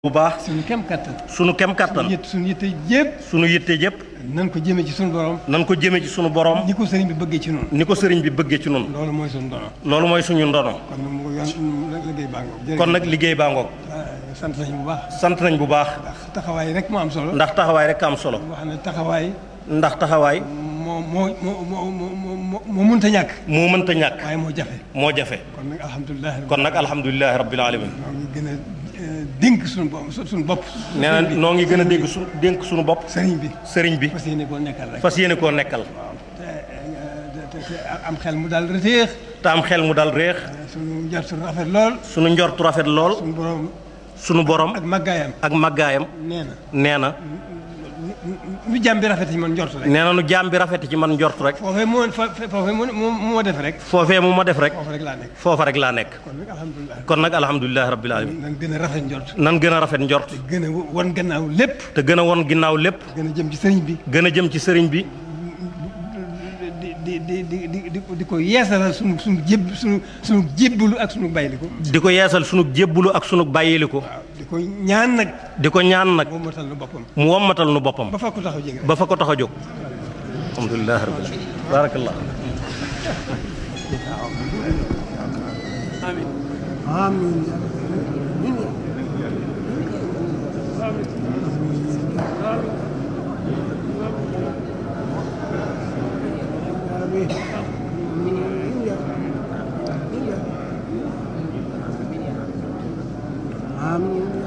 bu baax suñu kem kattan. sunu kem kattan yët suñu yitte yëpp. sunu yitte yëpp nan ko jëmee ci suñu borom. nan ko jëme ci sunu borom ni ko sëriñ bi bëggee ci noonu. ni ko sëriñ bi bëggee ci nun loolu mooy suñu dono loolu mooy suñu ndono kon nag mu yoon liggéey baa ngoog. kon nag liggéey baa ngoog sant nañu bu baax. sant nañ bu baax ndax taxawaay rek moo am solo. ndax taxawaay rek am solo wax ne taxawaay ndax taxawaay moo moo moo moo moo moo moo mënta ñàkk. moo mënta ñàkk waaye moo jafe. moo jafe kon nag alhamdulilah. kon nag alhamdulilahi rabbil alamin moo ngi gën a eh, dénk suñu bopp suñu bopp. nee na noo ngi gën a dégg su dénk suñu bopp sëriñ bi. sëriñ bi fas yéene koo nekkal rek. fas yéene koo nekkal te eh, te te am xel mu daal reteex. te am xel mu dal réex suñu njort suñu rafet lool. sunu njortu rafet lool suñu borom sunu borom ak màggaayam. ak màggaayam nee na nee na nu jàmm bi rafet ci man njort rek. nee na nu jaam bi rafet ci man njortu rek foofee moo fa foofee moo moo moo def rek. foofee mu ma def rek foofu rek laa nekk. foofa rek laa nekk kon nag alhamdulilah. kon nag alhamdulilahi rabbil alamin nan gën a rafet njort. nan gën a rafet njort gën a won gannaaw lépp. te gën a won ginnaaw lépp gën a jëm ci sëriñ bi. gën a jëm ci sëriñ bi di di di di di di ko yeesalal sunu sunu jéb sunu sunu jébbalu ak sunu bayliku. di ko yeesal sunu jébbulu ak sunu bàyyiliku waaw di ko ñaan nag. di ko ñaan nag moom matal na boppam. mu wommatal nu boppam ba fa ko taxaw jege. ba fa ko tax a jóg alhamdulilahi rabbil alamin barakallah Amin.